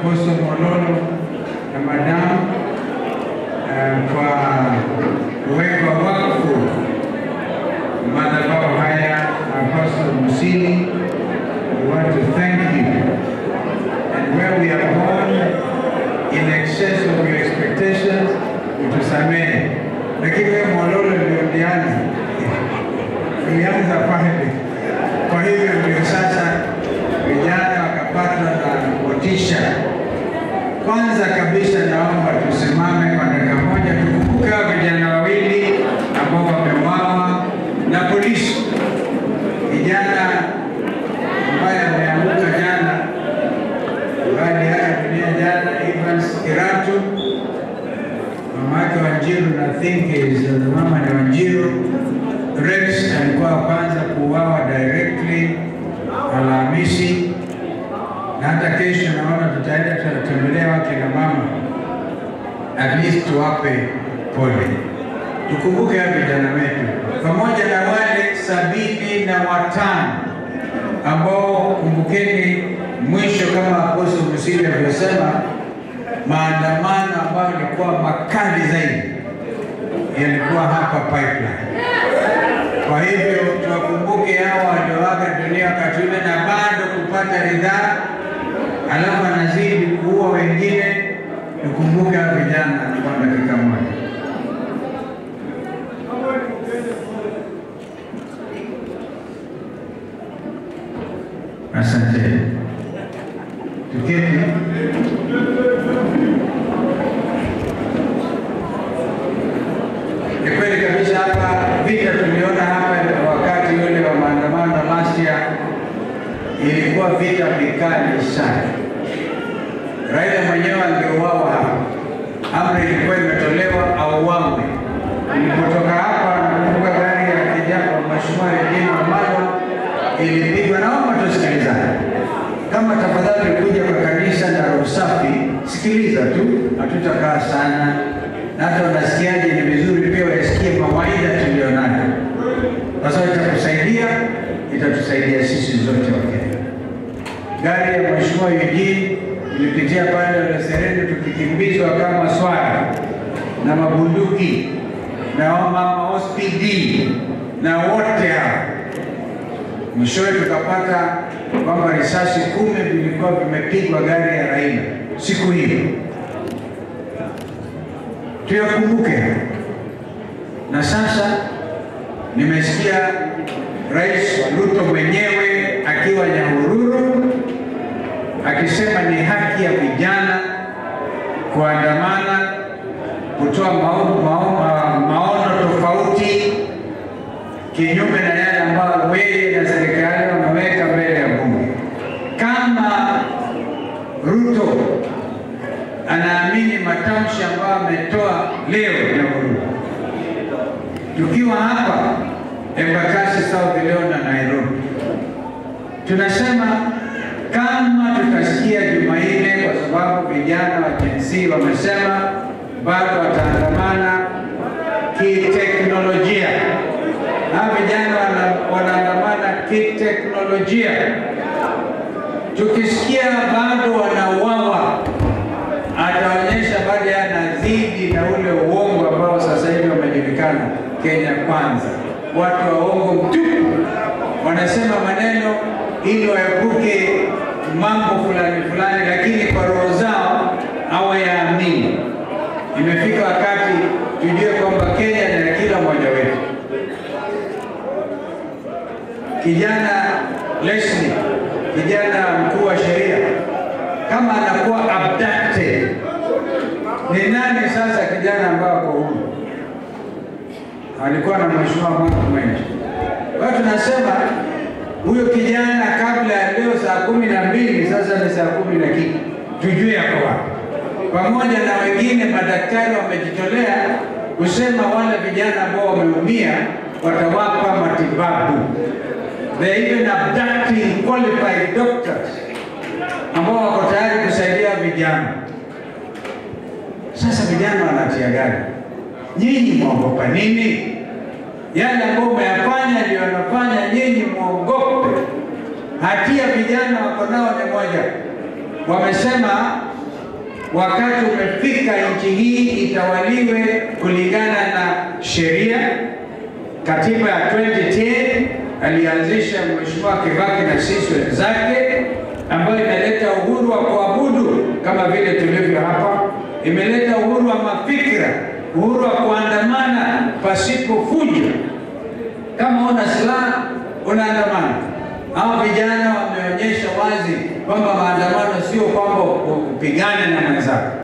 Apostle Mololo na madamu uh, kwa kuwekwa wakfu madhabahu haya Apostle Musili. We want to thank you. And where we are born in excess of your expectations, utusamehe. Lakini wewe Mololo ndio ulianza. Ulianza pale. Kwa hivyo ndio sasa vijana wakapata na motisha. Kwanza kabisa naomba tusimame kwa dakika moja tukumbuke hao vijana wawili ambao wameuawa na polisi. Kijana ambaye ameanguka jana ambaye aliaga dunia jana, Evans Kiratu, mama yake Wanjiru na think is mama ni Wanjiru. Rex alikuwa wa kwanza kuuawa directly Alhamisi, na hata kesho naona tutaenda tutatembelea wake na mama, at least tuwape pole. Tukumbuke hao vijana wetu pamoja na wale sabini na watano ambao kumbukeni, mwisho kama Apostle Musili alivyosema, maandamano ambayo yalikuwa makali zaidi yalikuwa hapa Pipeline. Kwa hivyo tuwakumbuke hao walioaga dunia wakati ule na bado kupata ridhaa, alafu anazidi kuua wengine. Tukumbuke hao vijana kwa dakika moja. Asante. Tuketi. Ni kweli kabisa, hapa vita tuliona hapa wakati ule wa maandamano last year, ilikuwa vita vikali sana. Raila mwenyewe angeuawa hapa, amri ilikuwa imetolewa auawe. Nilipotoka hapa, nakumbuka gari ya kijana wa mheshimiwa Eugene Wamalwa ilipigwa. Naomba tusikilizane. Kama tafadhali kuja kwa kanisa na roho safi, sikiliza tu, hatutakaa sana na hata unasikiaje, ni vizuri pia wasikie mawaidha tulionayo, kwa sababu itakusaidia, itatusaidia sisi zote Wakenya. Gari ya mheshimiwa Eugene ilipitia pale Ole Sereni tukikimbizwa kama swara na mabunduki na mama OSPD na wote hao Mwishowe tukapata kwamba risasi kumi vilikuwa vimepigwa gari ya Raila siku hiyo. Tuyakumbuke. Na sasa nimesikia Rais Ruto mwenyewe akiwa Nyahururu akisema ni haki ya vijana kuandamana, kutoa maono, maono, maono tofauti kinyume na yale ambayo wewe na serikali wameweka mbele ya bunge. Kama Ruto anaamini matamshi ambayo ametoa leo Nyahururu, tukiwa hapa Embakasi South leo na Nairobi, tunasema kama tutasikia Jumanne, kwa sababu vijana wa Gen Z wamesema bado wataandamana kiteknolojia hawa vijana wanaandamana kiteknolojia. Tukisikia bado wanauawa, ataonyesha bado yanazidi na ule uongo ambao sasa hivi wamejulikana Kenya Kwanza. Watu wa uongo mtupu wanasema maneno ili waepuke mambo fulani fulani, lakini kwa roho zao hawayaamini. Imefika wakati tujue kwamba Kenya ni ya kila mmoja wetu. Kijana Leslie, kijana mkuu wa sheria, kama anakuwa abducted, ni nani sasa kijana ambao ako huru? Alikuwa na mheshimiwa Mark Mwenje. Kwa hiyo tunasema huyo kijana kabla ya leo saa kumi na mbili sasa ni saa kumi na kitu, tujue yako wapi, pamoja na wengine madaktari wamejitolea kusema wale vijana ambao wameumia watawapa matibabu. They even abducting qualified doctors ambao wako tayari kusaidia vijana. Sasa vijana wanatia gani? Nyinyi mwaogopa nini? Yale ambayo umeyafanya ndio wanafanya nyinyi, mwogope. Hatia vijana wako nao ni moja, wamesema wakati umefika nchi hii itawaliwe kulingana na sheria. Katiba ya 2010 alianzisha Mheshimiwa Kibaki na sisi wenzake, ambayo imeleta uhuru wa kuabudu kama vile tulivyo hapa, imeleta uhuru wa mafikira, uhuru wa kuandamana pasipo fujo. Kama una silaha unaandamana. Hawa vijana wameonyesha wazi kwamba maandamano sio kwamba upigane na mwenzako.